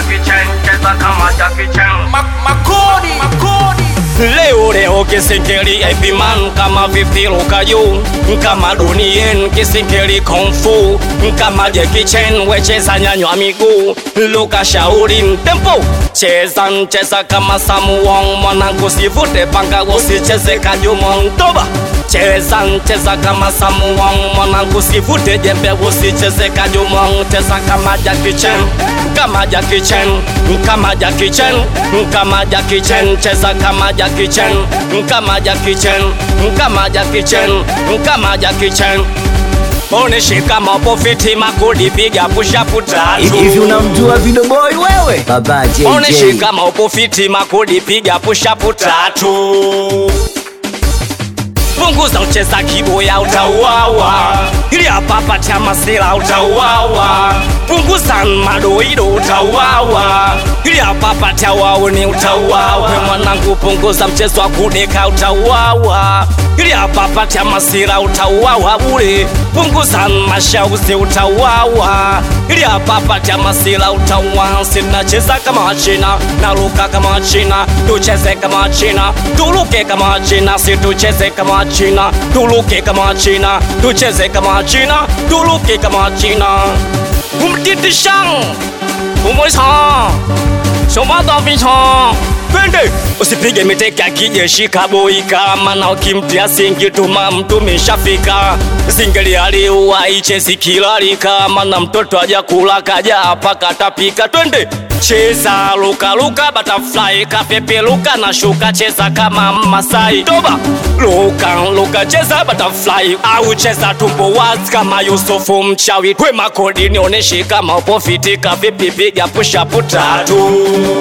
Jackie Chan, cheza kama Jackie Chan. makodi makodi leo leo kisingeli epiman kama vipi luka juu kama dunien kisingeli kungfu kama Jackie Chan wecheza nyanywa miguu luka shauri tempo cheza cheza kama samuwong mwanangu sivute panga usicheze kajumong toba cheza cheza kama samuwong mwanangu sivute jembe usicheze kajumong cheza kama Jackie Chan kama Jackie Chan kama Jackie Chan kama Jackie Chan cheza kama Jackie Chan kama Jackie Chan kama Jackie Chan kama Jackie Chan Oneshe kama upo fiti makodi piga push up tatu hivi unamjua Video Boy wewe? Baba Oneshe JJ. kama upo fiti makodi piga push up tatu punguza ucheza kiboya utauawa ili hapapa cha masela utauawa punguza madoido utauawa ili hapapa cha wauni utauawa we mwanangu punguza mchezo wa kudeka utauawa ili hapapa cha masela utauawa bure punguza mashauzi utauawa ili hapapa cha masela utauawa sinacheza kama wachina naluka kama wachina tucheze kama wachina tuluke kama wachina situcheze kama wachina tuluke kama wachina tucheze kama wachina tuluke kama wachina umtitishang umoisang somadhavisang twende usipige miteke akijeshi kaboi kama na ukimtia singi tuma mtu meshafika singeli aliua ichezi kilali kama na mtoto aja kula kaja hapa katapika twende cheza luka luka butterfly kapepe luka na shuka cheza kama masai toba luka luka cheza butterfly au cheza tumbo wazi kama yusufu mchawi kwe makodi nioneshe kama upo fiti kavipi piga push up tatu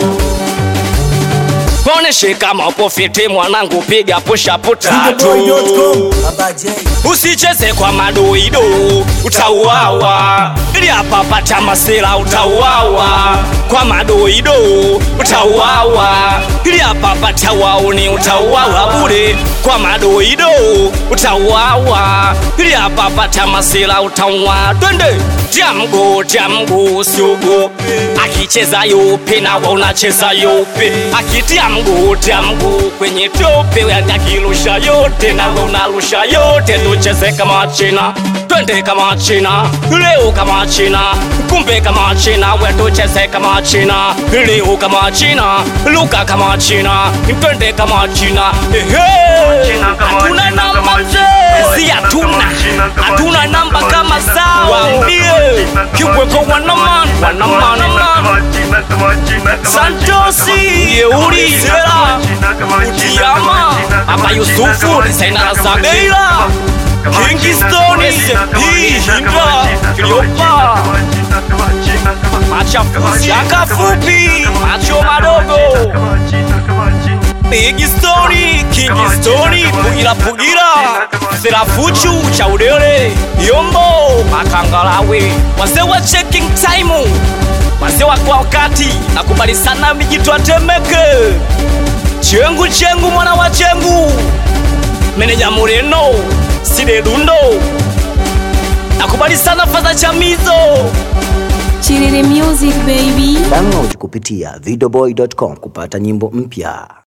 Oneshe kama upo fiti mwanangu, piga push up tatu. Baba J. Usicheze kwa madoido, utauawa. Ili hapa pata masela, utauawa. Kwa madoido, utauawa. Ili hapa pata wauni, utauawa bure. Kwa madoido, utauawa. Ili hapa pata masela, utauawa. Twende jamgo jamgo, usiogope. Akicheza yupi na wewe unacheza yupi? Akitia mguu tia mguu kwenye tope, wewe akirusha yote na wewe unarusha yote. Tucheze kama China, twende kama China, leo kama China, kumbe kama China, we tucheze kama China, leo kama China, luka kama China, twende kama China. Ehe, China kama hatuna China namba kama mzee, China. si China hatuna, kama China kama hatuna China namba kama kama China zao, kama waambie China kama kiweko China wanaman kama wanaman China man kama China kama China kama Santosi China Yeuri kama Sera China kama China Utiama kama China kama Aba China Yusufu kama Desaina China kama Zabeira kama King China Stone kama China kama Sepi China Hindra kama China Cleopa kama China kama China kama Machafu Shaka Fupi Macho Madogo kama China kama China Big Story King Story Pugira Pugira Serafuchu Chaudele Yombo Makangalawe Wazee wa checking time Wazee wa kwa wakati Nakubali sana mijitwa Temeke Chengu chengu mwana wa chengu Meneja Mureno Side Dundo Nakubali sana fadha chamizo Chiriri Music baby. Download kupitia videoboy.com kupata nyimbo mpya.